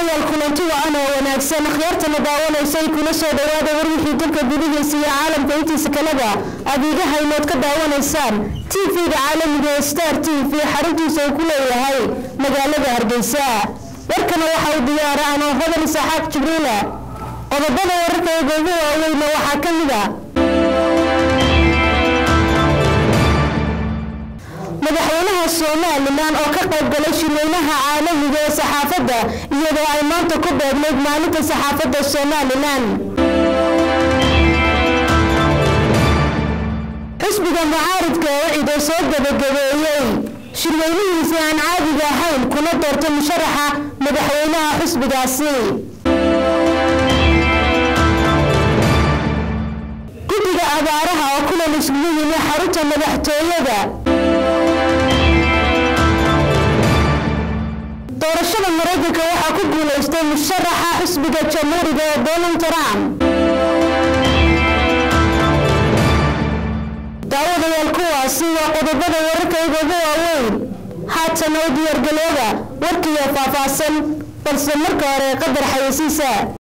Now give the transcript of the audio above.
daawadayaal kulanti wacan oo wanaagsan akhyaartana daawanaysay kuna soo dhawaada warwixii dalka gudihiisa iyo caalamka intiisa kaleba aad iga haynood ka daawanaysaan t v-ga caalamiga ee star t v xaruntiisa uu ku leeyahay magaalada hargeysa warkana waxa uu diyaara anoo hodan isaaxaaq jibriila qodobada wararkayga ugu waaweyna waxaa ka mid a madaxweynaha somalilan oo ka qayb galay shirweynaha caalamiga ee saxaafadda iyadoo ay maanta ku beegnayd maalinta saxaafadda somalilan xisbiga mucaaridka oo cido soo gabagabeeyey shirweynihiisi aan caadiga ahayn kuna doortay musharaxa madaxweynaha xisbigaasi guddiga abaaraha oo kulan isugu yimi xarunta madaxtooyada doorashada maraykanka waxaa ku guulaystay musharaxa xisbiga jamhuuriga ee donald trump daawadayaal kuwaasi waa qodobada wararkayga ugu waaweyn haatan oo diyaargalooda warkiiyo faahfaahsan balse marka hore qadar xayeysiisa